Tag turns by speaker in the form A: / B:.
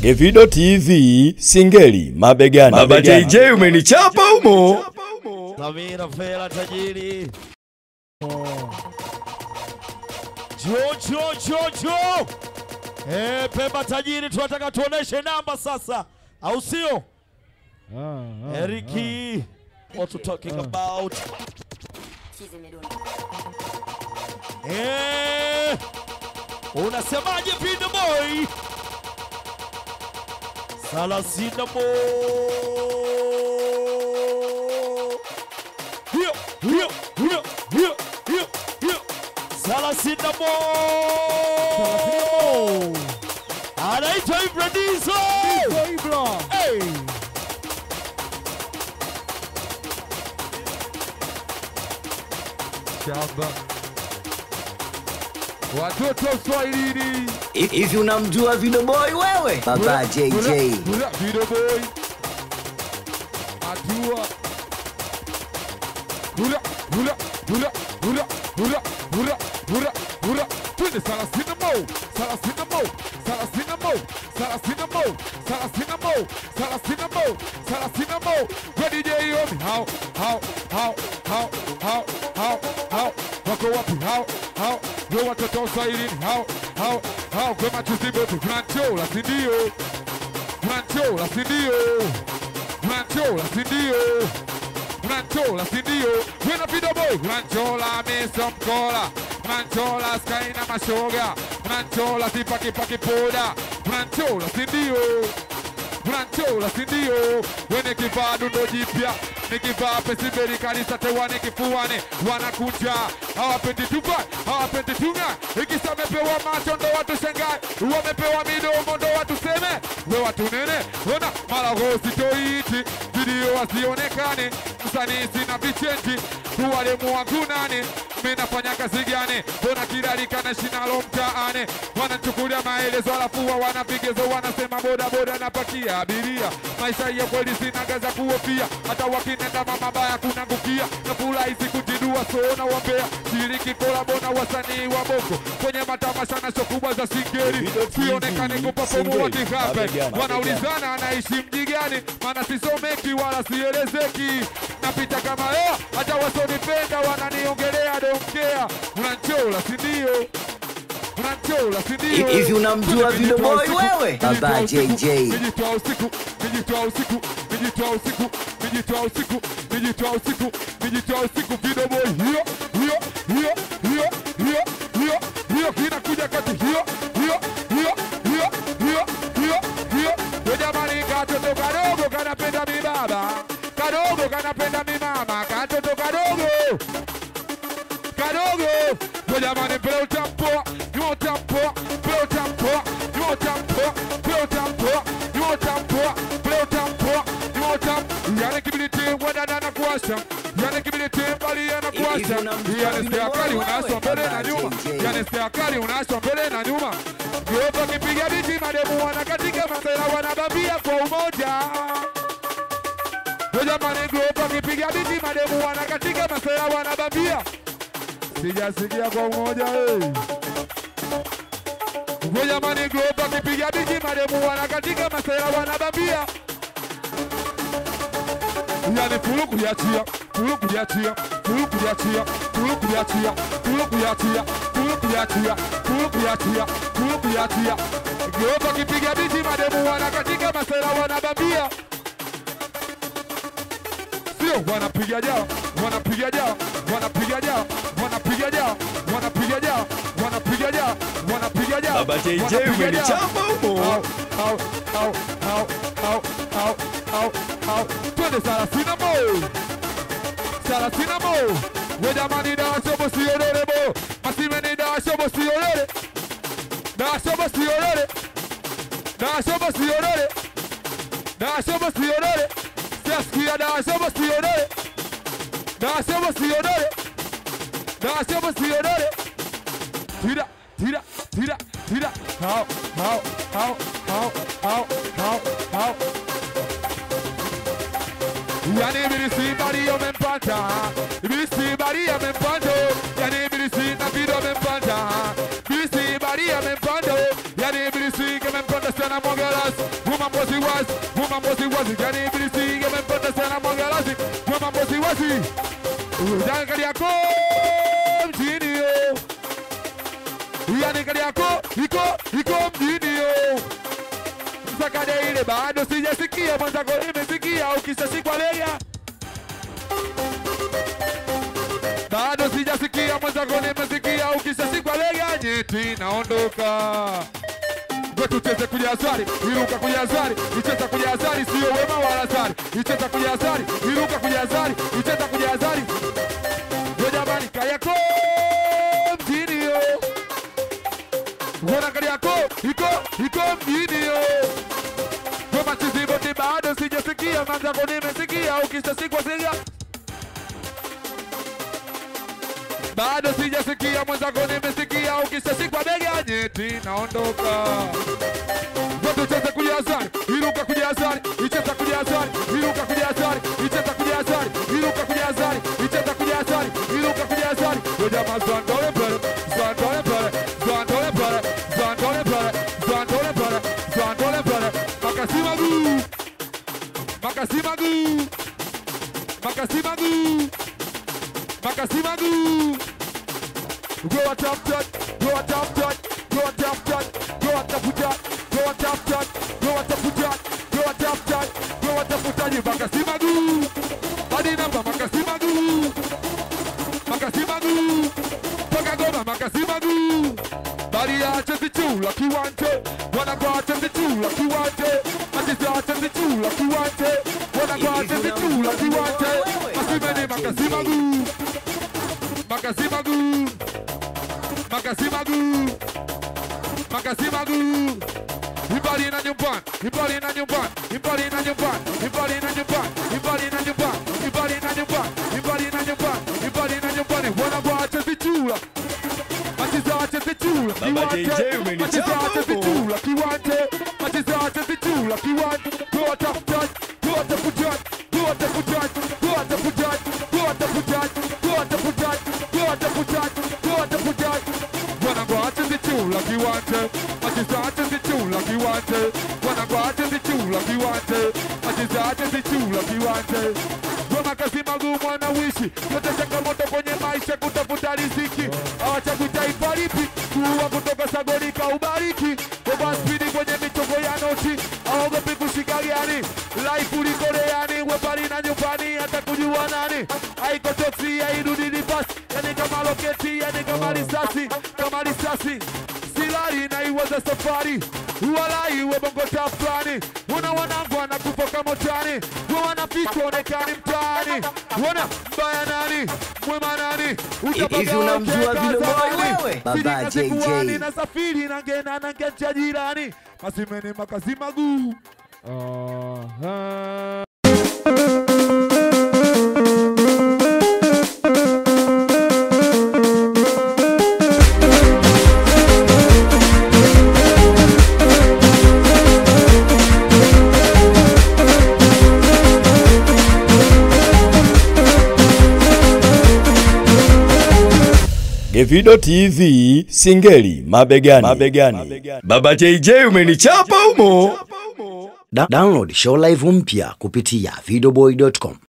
A: Evido TV Singeli mabegani.
B: Baba
A: mabegani.
B: JJ umenichapa humo.
C: Samira Fela tajiri. Jo jo jo jo. Eh, Pemba tajiri tunataka tuoneshe namba sasa. Au sio? Eriki. What you talking about? Eh. Unasemaje Pinda Boy? Salasina Mo. Hiyo, hiyo, hiyo, hiyo, hiyo, hiyo. Salasina Mo. Anaitwa Ibradizo. Hey.
D: Shamba. Watoto Swahilini.
E: Hivi unamjua Video Boy wewe? Baba JJ.
D: Kula Video Boy. Atua. Kula kula kula kula kula kula kula kula. Twende Salasina Mo. Salasina Mo. Salasina Mo. Salasina Mo. Salasina Mo. Salasina Mo. Salasina Mo. Kwa DJ Yomi. How how how how how how how wako wapi hao hao ndio watoto wa Swahilini hao hao hao kwa machuzi bote Franchola si ndio Franchola si ndio Franchola si ndio Franchola si ndio Wena Video Boy Franchola mesa mkola Franchola sky na mashoga Franchola sipaki paki poda Franchola si ndio Franchola si ndio wene kivaa dundo jipya nikivaa pesiberi kanisa tewane kifuani wanakunja hawapendi tuva hawapendi tunga ikisa mepewa macho ndo watu shangae wamepewa midomo ndo watu seme we watu nene ona malagosi toiti video wasionekane msanii sina vichenji tuwalemu wangu nani minafanya kazi gani mbona kilalikana shinalo mtaani wananchukulia maelezo alafu wa wana vigezo wanasema bodaboda napakia abiria maisha ya kweli sina za kuhofia hata wakinenda mamabaya kunangukia na furahisi kujidua soona wambea shiriki kolabona wasanii wa bongo kwenye matamasha na show kubwa za singeri
A: Video TV,
D: sionekane kupafomu
A: Singeli,
D: wakihape
A: mabegani,
D: wanaulizana anaishi mji gani maana sisomeki wala sielezeki napita kama hea hata wasonipenda wananiongelea domkea unanchola sindio unanchola sindio
E: Hivi unamjua Video Boy wewe? Baba JJ.
D: nijitoa usiku nijitoa usiku nijitoa usiku nijitoa usiku nijitoa usiku nijitoa usiku Video Boy hiyo hiyo hiyo hiyo hiyo hiyo hiyo inakuja kati hiyo hiyo hiyo hiyo hiyo hiyo hiyo we jamani katoto kadogo kanapenda mibaba kadogo kanapenda mimama katoto kadogo kadogo we jamani mpele utampoa ni utampoa mpele utampoa ni utampoa mpele utampoa ni utampoa mpele utampoa ni utam yani kibiliti wadada na kuwasha yani kibiliti mbali yana kuwasha
E: Hivi unamjua
D: yani
E: Video
D: serikali
E: Boy
D: unaswa
E: wewe?
D: mbele na
E: Baba
D: nyuma
E: JJ.
D: yani serikali unaswa mbele na nyuma Geupa kipiga biti mademu wanakatika masela wanabambia kwa umoja We jamani geupa kipiga biti mademu wanakatika masela wanabambia sijasikia kwa umoja hey. We jamani geupa kipiga biti mademu wanakatika masela wanabambia yani fulu kuliachia fulu kuliachia fulu kuliachia fulu kuliachia fulu kuliachia fulu kuliachia fulu kuliachia fulu kuliachia geupa kipiga biti mademu wanakatika masela wanabambia sio wanapiga jao wanapiga jao wanapiga jao wanapiga jao wanapiga jao wanapiga jao wanapiga jao
B: Baba JJ
D: wanapiga jao.
B: umenichapa humo.
D: Au, au, au, au, au, au, au, au. twende salasina mo salasina mo we jamani dashobo siolele bo masimeni dashobo siolele dashobo siolele dashobo siolele dashobo siolele siasikia dashobo siolele dashobo siolele dashobo siolele tira tira tira tira hao hao hao hao hao hao hao Yani ibilisi bari amempata Ibilisi bari amempata Yani ibilisi na video amempata Ibilisi bari amempata Yani ibilisi que me empata sana mongelas mambo si wazi, yani ibilisi yamempata sana mwangalasi, kwa mambo si wazi. Ujanga Kariako mjini yo, yani Kariako iko iko mjini yo. Msakade ile bado sijasikia, mwenzako nimesikia, ukishashikwa lega bado sijasikia, mwenzako nimesikia, ukishashikwa lega nyeti naondoka Ngo tucheze kujazari, iruka kujazari, icheza kujazari, sio wema wala zari, icheza kujazari, iruka kujazari, icheza kujazari. Ngo jamani, Kariako mjini yo, Ngona Kariako iko iko mjini yo. Ngo machizi bote bado sijasikia, manzako nimesikia, ukishasikwa siga bado sijasikia, mwenzako nimesikia, ukishashikwa bega nyeti naondoka. Ngo tucheze kujazari, iruka kujazari, icheza kujazari, iruka kujazari, icheza kujazari, iruka kujazari, icheza kujazari, iruka kujazari. Ngo jamaa zandole pere, zandole pere, zandole pere, zandole pere, zandole pere, zandole pere. Makasi magu, makasi magu, makasi magu, makasi magu. Go a top touch, go a top touch, go a top touch, go a top touch, go a top touch, go a top touch, go a top touch, go a top touch. Makasi magu, hadi namba makasi magu, makasi magu, toka goma makasi magu. Bali acha vichula kiwante, wana kwa acha vichula kiwante, ati acha vichula kiwante, wana kwa acha vichula kiwante. Masimeni makasi magu, makasi magu. Makasimagu Makasimagu Ibali na nyumbani Ibali na nyumbani Ibali na nyumbani Ibali na nyumbani Ibali na nyumbani Ibali na nyumbani Ibali na nyumbani Ibali na nyumbani Wana waache vichula Machiza ache vichula
A: Baba
D: kiwante.
A: JJ umenichapa
D: Machiza ache
A: huko.
D: vichula kiwante Machiza ache vichula kiwante Go tap touch Go tap touch Go tap touch Go tap touch Go tap touch Go tap touch Go tap touch Go tap touch Wana waache vichula kiwante Machiza ache vichula kiwante Wana waache vichula kiwante Machiza ache vichula kiwante Goma kasi magumu wanawishi yote changamoto kwenye maisha kutafuta riziki hawachagui taifa lipi kuua kutoka sagoni kaubariki Oba spidi kwenye michongo ya noti aogopi kushika gani life ulikoreani wepali na nyumbani hata kujua nani haiko toksi hairudi nipasi yani kama loketi yani kama risasi kama risasi silari na iwaza safari walai webongo tafrani wana wanangu wanakufa kama utani wa wanafichwa onekani mtaani wana mbaya nani mwema nani
E: Hivi unamjua vile boy wewe? Baba JJ.
D: na safiri nangena nangecha jirani masimeni makazi maguu Aha.
A: Gevido TV Singeli mabegani. mabegani. Baba JJ umenichapa humo.
E: Da download show live mpya kupitia videoboy.com.